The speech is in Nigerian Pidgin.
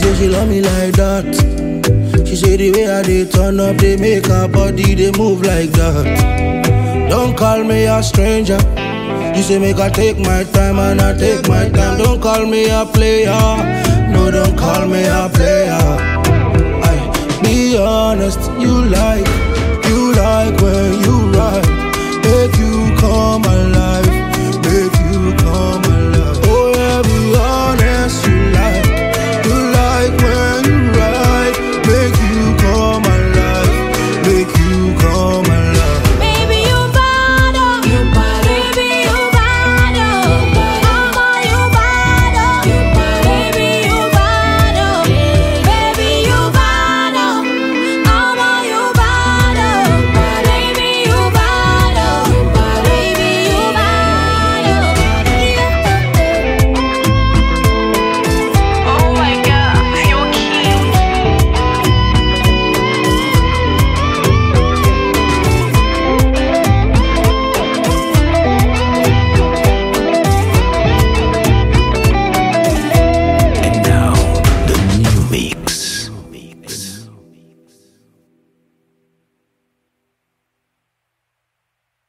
say she love me like that. She say the way I dey turn up, they make her body they move like that. Don't call me a stranger. You say make I take my time and I take my time. Don't call me a player. No, don't call me a player.